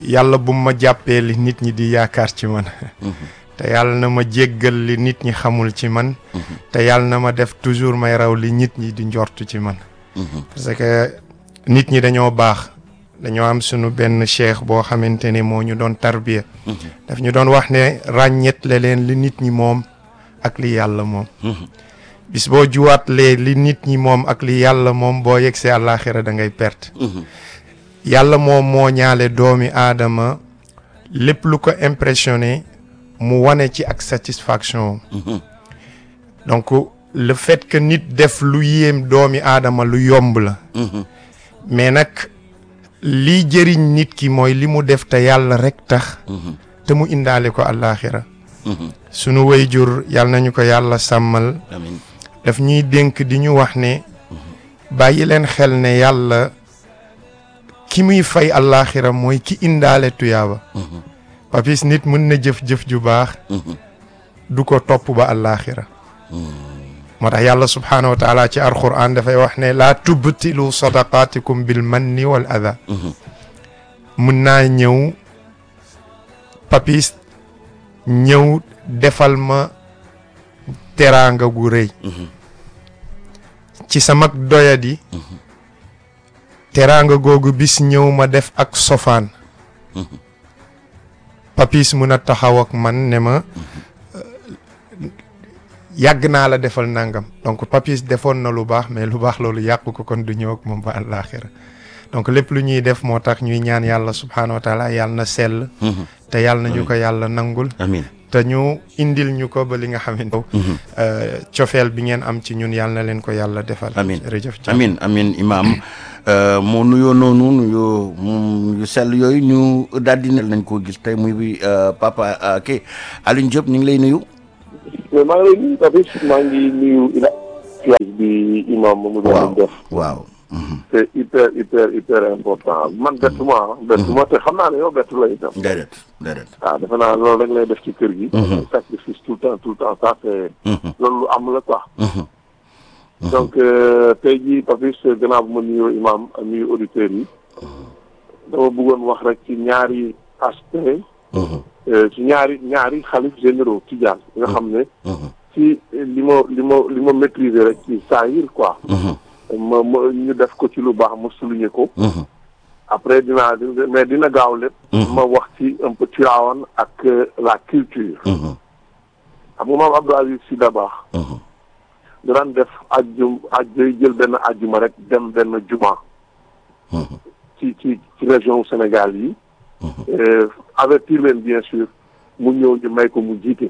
yàlla bu ma jàppee li nit ñi di yaakaar ci man te yàlla na ma jéggal li nit ñi xamul ci man te yàlla na ma def toujours may raw li nit ñi di njortu ci man parce que nit ñi dañoo baax dañoo am sunu benn cheikh boo xamante ne moo ñu doon tarbiya daf ñu doon wax ne ràññetle leen li nit ñi moom ak li yàlla moom bis boo juwaatlee li nit ñi moom ak li yàlla moom boo yegsee àllaaxira da ngay perte yàlla moom moo ñaale doomi aadama lépp lu ko impressionné mu wane ci ak satisfaction donc le fait que nit def lu yéem doomi aadama lu yomb la mais nag lii jëriñ nit ki mooy li mu def te yàlla rek tax te mu indaale ko àllaaxira sunu wayjur yàlla nañu ko yàlla sàmmal amiin daf ñuy dénk di ñu wax ne bàyyi leen xel ne yàlla ki muy fay àllaaxira mooy ki indaale tuyaaba papis nit mën na jëf-jëf ju baax du ko topp ba àllaaxira moo tax yàlla subhaanahu wa taala ci alquran dafay wax ne laa tubtilu sadaqaatikum bil manni wal ada mën naa ñëw papis ñëw defal ma teraanga gu rëy ci sama doyadi teraanga googu bis ñëw ma def ak sofaan papis mun a taxaw ak man ne ma yàgg naa la defal nangam donc papis defoon na lu baax mais lu baax loolu yàqu ko kon du ñëw ak moom ba àllaaxira donc lépp lu ñuy def moo tax ñuy ñaan yàlla subhaanahu wa taala yàlla na sell te yàlla na ñu ko yàlla nangul amiin te ñu indil ñu ko ba li nga xamante cofeel bi ngeen am ci ñun yàlla na leen ko yàlla defal amiin jërëjëf amiin amiin imaam moo nuyoo noonu nuyoo moom yu sell yooyu ñu daal di ne nañ koo gis tey muy papa kii Alioune Diop ñu ngi lay nuyu mais maa ngi lay nuyu tamit maa ngi nuyu ila bi imam Mamadou waaw Lamine def waaw c'est hyper hyper hyper important man bettuma ah bettuma te xam naa ne yow bettu la itam déedéet déedéet waaw defe naa loolu rek lay def ci kër gi sacrifice tout le temps tout le temps ça c'est loolu lu am la quoi donc tey jii Papis gannaaw bu ma nuyoo imam ak nuyu auditeurs yi dama bëggoon wax rek ci ñaari aspect ci ñaari ñaari xalif généraux Tijaan nga xam ne ci li ma li ma li ma maîtriser rek ci saahir quoi ma ma ñu def ko ci lu baax ma souligner ko après dinaa mais dina gaaw lépp ma wax ci un peu Tivaouane ak la culture xam nga maam Abdou Aziz Sy Dabakh da daan def ajjum aj day jël benn ajjuma rek dem benn juma ci ci ci région Sénégal yi avertir leen bien sûr mu ñëw ñu may ko mu jiite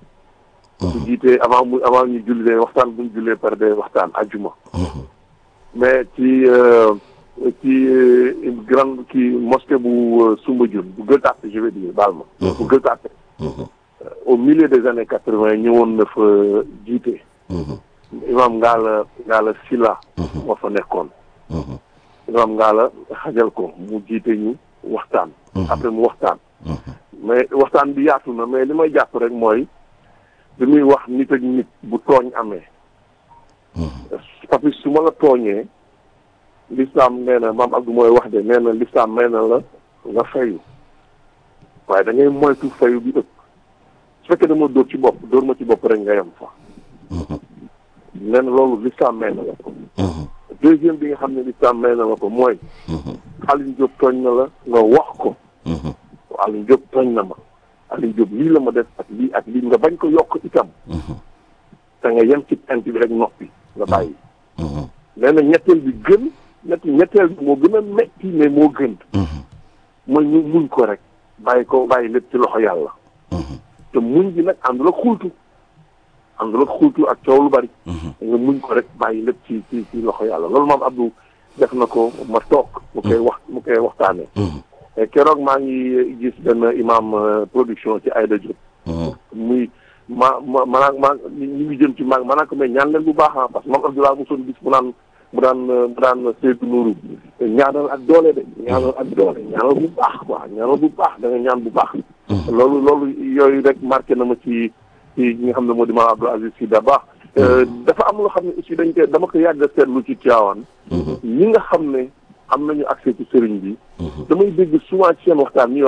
mu jiite avant mu avant ñu julli waxtaan bu ñu jullee par de waxtaan ajjuma mais ci ci grande kii mosquée bu Soumbédioune bu Gueule Tapée je vais dire baal ma bu Gueule Tapée au milieu des années quatre vingt ñëwoon na fa jiite imam Ngalla Ngalla Silla moo fa nekkoon imam Ngalla xajal ko mu jiite ñu waxtaan après mu waxtaan mais waxtaan bi yaatu na mais li may jàpp rek mooy bi muy wax nit ak nit bu tooñ amee papis su ma la tooñee l'islam nee na maam Abdou mooy wax de nee na l'islam may na la nga fayu waaye da ngay moytu fayu bi ëpp su fekkee dama dóor ci bopp dóor ma ci bopp rek nga yem fa nee na loolu l'islam may na la ko deuxième bi nga xam ne l'islam may na la ko mooy Alioune Diop tooñ na la nga wax ko Alioune Diop tooñ na ma Alioune Diop lii la ma def ak lii ak lii nga bañ ko yokk itam te nga yem ci int bi rek noppi nga bàyyi nee na ñetteel bi gën ñett ñetteel bi moo gën a metti mais moo gën mooy ñu muñ ko rek bàyyi ko bàyyi lépp ci loxo yàlla te muñ bi nag àndul ak xultu àndul ak xultu ak coow lu bari nga muñ ko rek bàyyi lépp ci ci ci loxo yàlla loolu maam Abdou def na ko ma toog mu koy wax mu koy waxtaanee keroog maa ngi gis benn imam production ci Aïda Diop muy ma ma maanaam maa ñu ngi jëm ci maag maanaam ko mais ñaan leen bu baax ah parce que moom Abdoulaye mosoon gis mu naan mu daan mu daan Seydou Nourou ñaanal ak doole de ñaanal ak doole ñaanal bu baax quoi ñaanal bu baax da nga ñaan bu baax loolu loolu yooyu rek marqué na ma ci ci ñi nga xam ne moo di maam Abdou Aziz Sy Dabakh dafa am loo xam ne aussi dañ koy dama ko yàgg a seetlu ci Tivaouane ñi nga xam ne am nañu accès ci sëriñ bi damay dégg souvent ci seen waxtaan ñuy